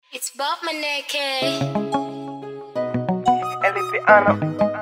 It's Bob Maneke. Eli Piano.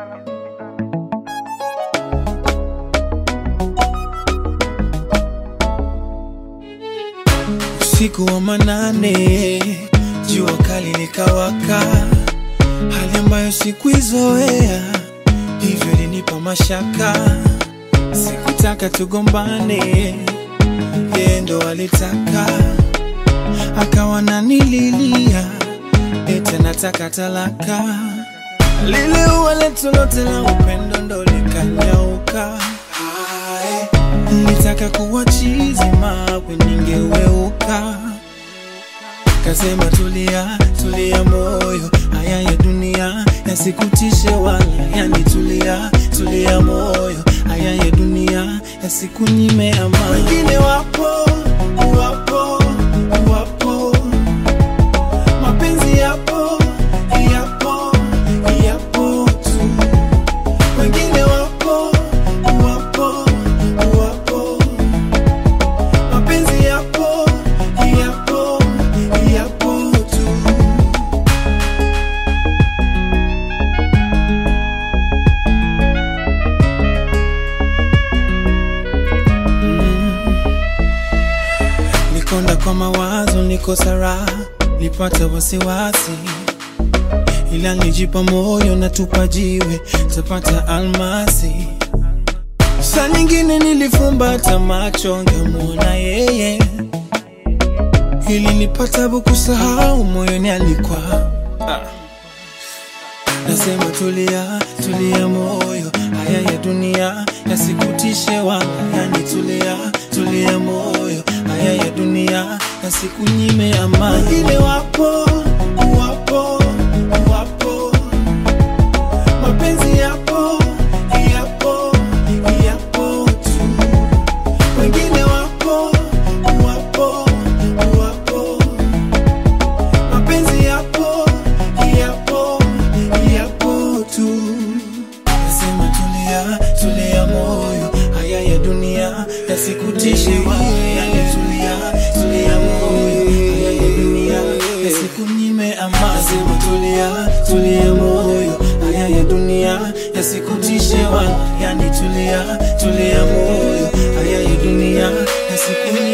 Usiku wa manane, jua kali likawaka, hali ambayo sikuizoea, hivyo ilinipa mashaka. Sikutaka tugombane, yeye ndo alitaka, akawa nanililia, eti nataka talaka. Lile ua letu lote la upendo ndo likanyauka. Hai, Nilitaka kuwa chizi mawe ningeweuka. Kasema tulia, tulia moyo, haya ya dunia yasikutishe wala yanitulia, tulia moyo, haya ya dunia yasikunyime amani. Wengine wapo, wapo, wapo, mapenzi yapo, yapo, yapo tu. Wengine wapo, wapo, wapo, mapenzi yapo, yapo, yapo tu. Nikonda kwa mawazo, nikosa raha, nipata wasiwasi, ila nijipa moyo na tupa jiwe, tapata almasi. Saa nyingine nilifumbata macho, ngemwona yeye, ili nipata kusahau moyoni alikuwa Nasema tulia, tulia moyo, haya ya dunia yasikutishe wala yanitulia, tulia moyo, haya ya dunia yasikunyime amani. Wengine wapo, wapo, wapo, mapenzi yapo, yapo, yapo tu. Wengine wapo, wapo, wapo, mapenzi yapo, yapo, yapo tu. Nasema tulia, tulia moyo, haya ya dunia yasikutishe wewe, yani tulia, tulia moyo, haya ya dunia yasikunyime amani. Nasema tulia, tulia moyo, haya ya dunia yasikutishe wala, yani tulia, tulia moyo, haya ya dunia yasikunyime